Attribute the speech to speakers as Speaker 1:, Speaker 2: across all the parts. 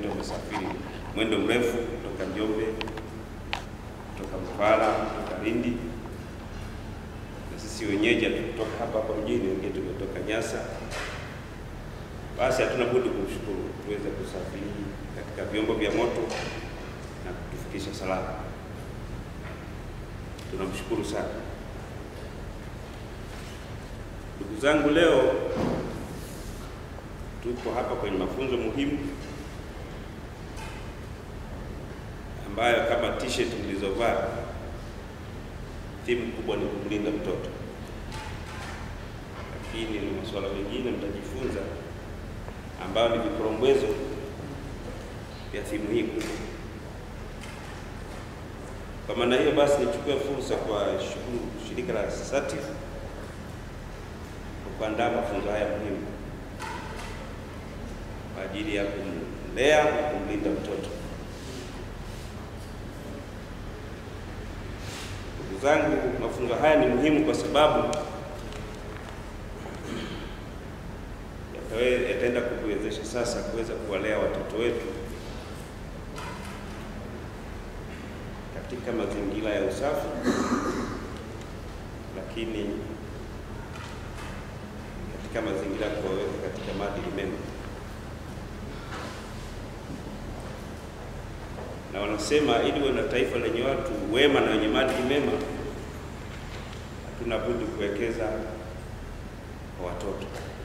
Speaker 1: wamesafiri mwendo mrefu kutoka Njombe, kutoka Mtwara, kutoka Lindi, na sisi wenyeji hatukutoka hapa hapa mjini, wengine tumetoka Nyasa. Basi hatuna budi kumshukuru tuweze kusafiri katika vyombo vya moto na kutufikisha salama. Tunamshukuru sana. Ndugu zangu, leo tuko hapa kwenye mafunzo muhimu ambayo kama t-shirt mlizovaa theme kubwa ni kumlinda mtoto, lakini ni masuala mengine mtajifunza ambayo ni vikorombwezo vya thimu hii kubwa. Kwa maana hiyo basi, nichukue fursa kwa shukuru shirika la SATIF kwa kuandaa mafunzo haya muhimu kwa ajili ya kumlea na kumlinda mtoto. Ndugu zangu, mafunzo haya ni muhimu kwa sababu yatawe- yataenda kutuwezesha sasa kuweza kuwalea watoto wetu katika mazingira ya usafi, lakini katika mazingira ya kuwaweka katika maadili mema. Na wanasema ili uwe na taifa lenye watu wema na wenye maadili mema, hatuna budi kuwekeza kwa watoto.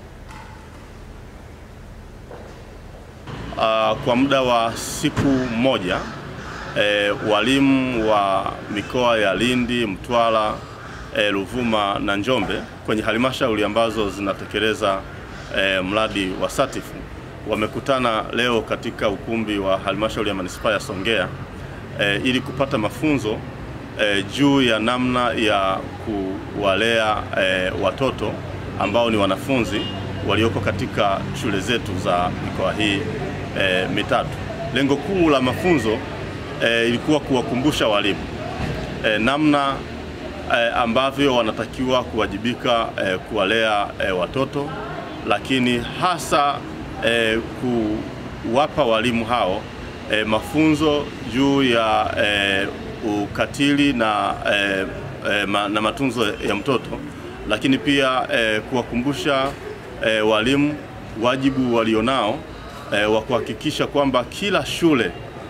Speaker 2: Uh, kwa muda wa siku moja eh, walimu wa mikoa ya Lindi, Mtwara, eh, Ruvuma na Njombe kwenye halmashauri ambazo zinatekeleza eh, mradi wa SATIF wamekutana leo katika ukumbi wa halmashauri ya manispaa ya Songea eh, ili kupata mafunzo eh, juu ya namna ya kuwalea eh, watoto ambao ni wanafunzi walioko katika shule zetu za mikoa hii eh, mitatu. Lengo kuu la mafunzo eh, ilikuwa kuwakumbusha walimu eh, namna eh, ambavyo wanatakiwa kuwajibika eh, kuwalea eh, watoto, lakini hasa eh, kuwapa walimu hao eh, mafunzo juu ya eh, ukatili na, eh, eh, ma, na matunzo ya mtoto, lakini pia eh, kuwakumbusha eh, walimu wajibu walionao eh, wa kuhakikisha kwamba kila shule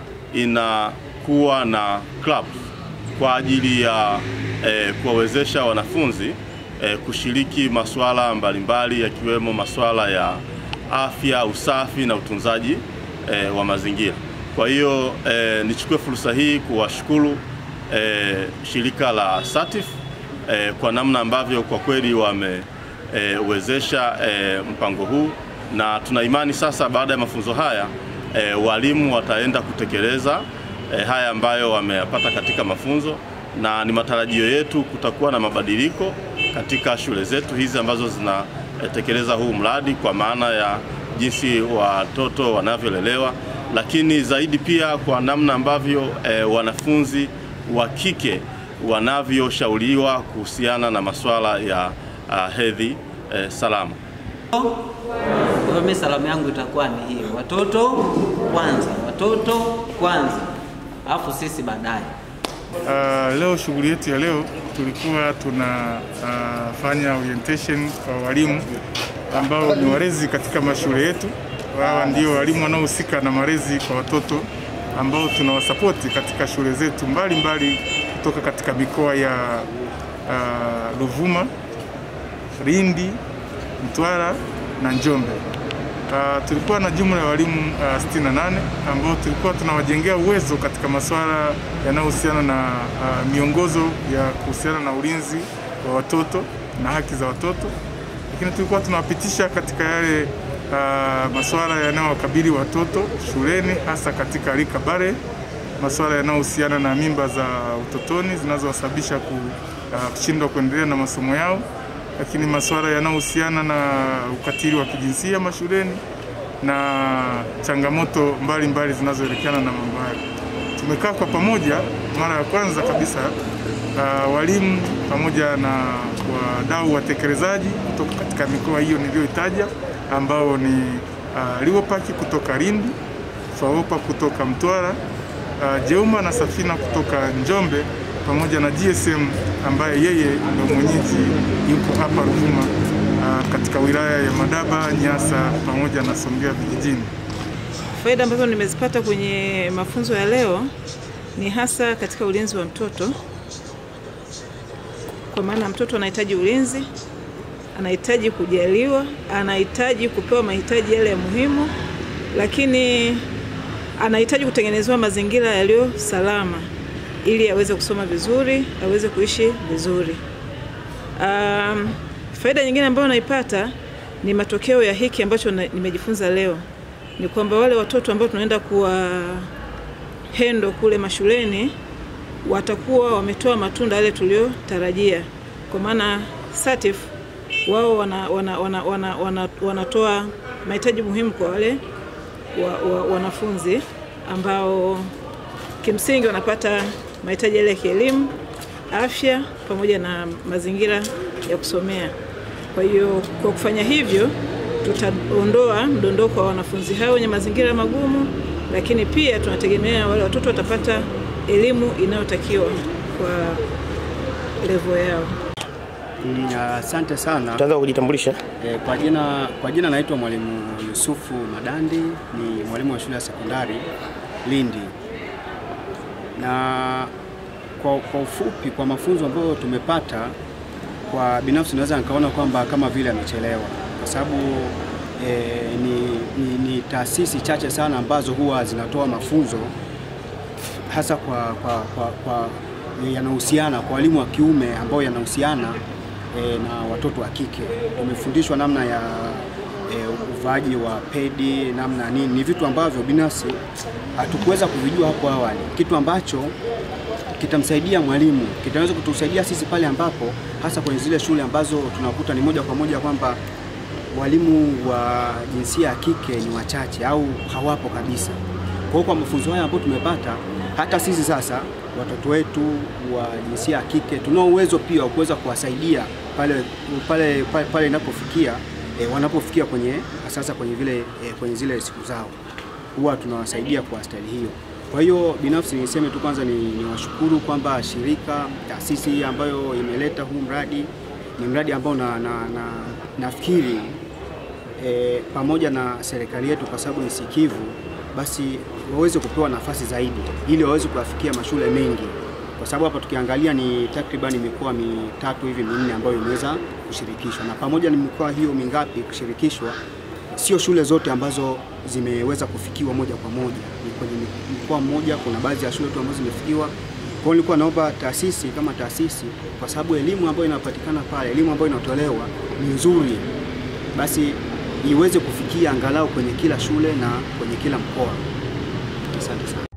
Speaker 2: inakuwa na club kwa ajili ya eh, kuwawezesha wanafunzi eh, kushiriki masuala mbalimbali yakiwemo masuala ya afya, usafi na utunzaji eh, wa mazingira. Kwa hiyo eh, nichukue fursa hii kuwashukuru eh, shirika la SATIF eh, kwa namna ambavyo kwa kweli wamewezesha eh, mpango huu na tuna imani sasa baada ya mafunzo haya eh, walimu wataenda kutekeleza eh, haya ambayo wameyapata katika mafunzo, na ni matarajio yetu kutakuwa na mabadiliko katika shule zetu hizi ambazo zinatekeleza huu mradi kwa maana ya jinsi watoto wanavyolelewa, lakini zaidi pia kwa namna ambavyo eh, wanafunzi wa kike wanavyoshauriwa kuhusiana na masuala ya uh, hedhi eh, salama.
Speaker 3: Kwa hiyo mimi salamu yangu itakuwa ni hiyo, watoto kwanza, watoto kwanza, alafu sisi baadaye.
Speaker 4: Uh, leo shughuli yetu ya leo tulikuwa tunafanya uh, orientation kwa walimu ambao ni walezi katika mashule yetu. Hawa ndio walimu wanaohusika na malezi kwa watoto ambao tunawasapoti katika shule zetu mbalimbali kutoka katika mikoa ya uh, Ruvuma, Lindi, Mtwara na Njombe. Uh, tulikuwa na jumla ya walimu uh, 68 ambao tulikuwa tunawajengea uwezo katika masuala yanayohusiana na uh, miongozo ya kuhusiana na ulinzi wa watoto na haki za watoto, lakini tulikuwa tunawapitisha katika yale uh, masuala yanayowakabili watoto shuleni, hasa katika rika bare, masuala yanayohusiana na mimba za utotoni zinazowasababisha kushindwa uh, kuendelea na masomo yao lakini masuala yanayohusiana na ukatili wa kijinsia mashuleni na changamoto mbalimbali zinazoelekeana na mambo hayo. Tumekaa kwa pamoja mara ya kwanza kabisa, uh, walimu pamoja na wadau watekelezaji kutoka katika mikoa hiyo niliyoitaja ambao ni uh, Liwopaki kutoka Lindi, FAOPA kutoka Mtwara, uh, Jeuma na Safina kutoka Njombe pamoja na GSM ambaye yeye ndio mwenyeji yuko hapa Ruvuma uh, katika wilaya ya Madaba, Nyasa pamoja na Songea vijijini.
Speaker 5: Faida ambazo nimezipata kwenye mafunzo ya leo ni hasa katika ulinzi wa mtoto, kwa maana mtoto anahitaji ulinzi, anahitaji kujaliwa, anahitaji kupewa mahitaji yale ya muhimu, lakini anahitaji kutengenezewa mazingira yaliyo salama ili aweze kusoma vizuri, aweze kuishi vizuri. Um, faida nyingine ambayo naipata ni matokeo ya hiki ambacho na- nimejifunza leo ni kwamba wale watoto ambao tunaenda kuwa hendo kule mashuleni watakuwa wametoa matunda yale tuliyotarajia, kwa maana SATIF wao wana, wana, wana, wana, wana, wanatoa mahitaji muhimu kwa wale wa, wa, wanafunzi ambao kimsingi wanapata mahitaji yale ya kielimu, afya pamoja na mazingira ya kusomea. Kwa hiyo kwa kufanya hivyo tutaondoa mdondoko wa wanafunzi hao wenye mazingira magumu, lakini pia tunategemea wale watoto watapata elimu inayotakiwa kwa levo yao.
Speaker 6: Mm, Asante sana.
Speaker 7: Utaanza kujitambulisha.
Speaker 6: E, kwa jina kwa jina naitwa Mwalimu Yusufu Madandi, ni mwalimu wa shule ya sekondari Lindi. Na kwa, kwa ufupi kwa mafunzo ambayo tumepata, kwa binafsi naweza nikaona kwamba kama vile amechelewa, kwa sababu e, ni, ni, ni taasisi chache sana ambazo huwa zinatoa mafunzo hasa kwa, kwa, kwa, kwa yanahusiana kwa walimu wa kiume ambao yanahusiana e, na watoto wa kike. Tumefundishwa namna ya e, uvaaji wa pedi, namna nini, ni vitu ambavyo binafsi hatukuweza kuvijua hapo awali, kitu ambacho kitamsaidia mwalimu, kitaweza kutusaidia sisi pale ambapo hasa kwenye zile shule ambazo tunakuta ni moja kwa moja kwamba walimu wa jinsia ya kike ni wachache au hawapo kabisa. Kwa hiyo kwa mafunzo haya ambayo tumepata, hata sisi sasa watoto wetu wa jinsia ya kike tunao uwezo pia wa kuweza kuwasaidia pale pale pale, pale inapofikia e, wanapofikia kwenye sasa kwenye vile e, kwenye zile siku zao huwa tunawasaidia kwa staili hiyo. Kwa hiyo binafsi niseme tu kwanza ni, ni washukuru kwamba shirika taasisi hii ambayo imeleta huu mradi ni mradi ambao na, na, na, nafikiri e, pamoja na serikali yetu kwa sababu ni sikivu, basi waweze kupewa nafasi zaidi ili waweze kuyafikia mashule mengi, kwa sababu hapa tukiangalia ni takribani mikoa mitatu hivi minne ambayo imeweza kushirikishwa, na pamoja na mikoa hiyo mingapi kushirikishwa, sio shule zote ambazo zimeweza kufikiwa moja kwa moja. Ni kwenye mkoa mmoja, kuna baadhi ya shule tu ambazo zimefikiwa. Kwa hiyo nilikuwa naomba taasisi kama taasisi, kwa sababu elimu ambayo inapatikana pale, elimu ambayo inatolewa ni nzuri, basi iweze kufikia angalau kwenye kila shule na kwenye kila mkoa. Asante sana.